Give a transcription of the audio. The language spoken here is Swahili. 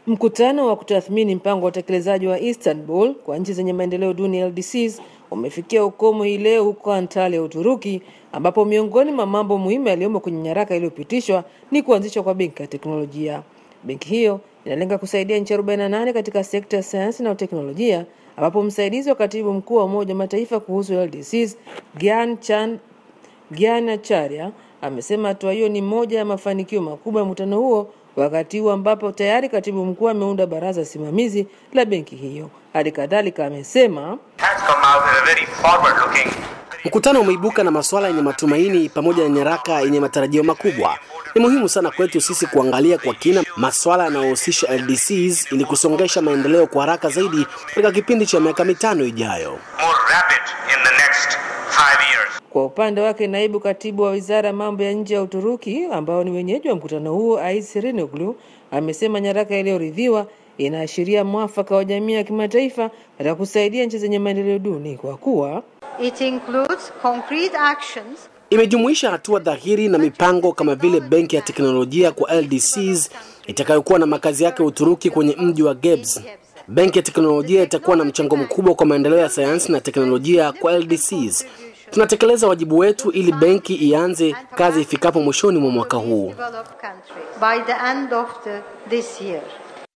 Mkutano wa kutathmini mpango wa utekelezaji wa Istanbul kwa nchi zenye maendeleo duni LDCs umefikia ukomo hii leo huko Antalya, Uturuki, ambapo miongoni mwa mambo muhimu yaliyomo kwenye nyaraka iliyopitishwa ni kuanzishwa kwa benki ya teknolojia. Benki hiyo inalenga kusaidia nchi 48 katika sekta ya sayansi na teknolojia, ambapo msaidizi wa katibu mkuu wa Umoja wa Mataifa kuhusu LDCs Gyan Chan Gyan Acharya amesema hatua hiyo ni moja ya mafanikio makubwa ya mkutano huo, wakati huu ambapo tayari katibu mkuu ameunda baraza simamizi la benki hiyo. Hali kadhalika amesema Mkutano umeibuka na masuala yenye matumaini pamoja na nyaraka yenye matarajio makubwa. Ni muhimu sana kwetu sisi kuangalia kwa kina masuala yanayohusisha LDCs ili kusongesha maendeleo kwa haraka zaidi katika kipindi cha miaka mitano ijayo. Kwa upande wake naibu katibu wa wizara ya mambo ya nje ya Uturuki ambao ni wenyeji wa mkutano huo Ais Rinoglu amesema nyaraka iliyoridhiwa inaashiria mwafaka wa jamii ya kimataifa katika kusaidia nchi zenye maendeleo duni kwa kuwa It includes concrete actions Imejumuisha hatua dhahiri na mipango kama vile benki ya teknolojia kwa LDCs itakayokuwa na makazi yake Uturuki kwenye mji wa Gebze. Benki ya teknolojia itakuwa na mchango mkubwa kwa maendeleo ya sayansi na teknolojia kwa LDCs. Tunatekeleza wajibu wetu ili benki ianze kazi ifikapo mwishoni mwa mwaka huu. developed countries by the end of the, this year.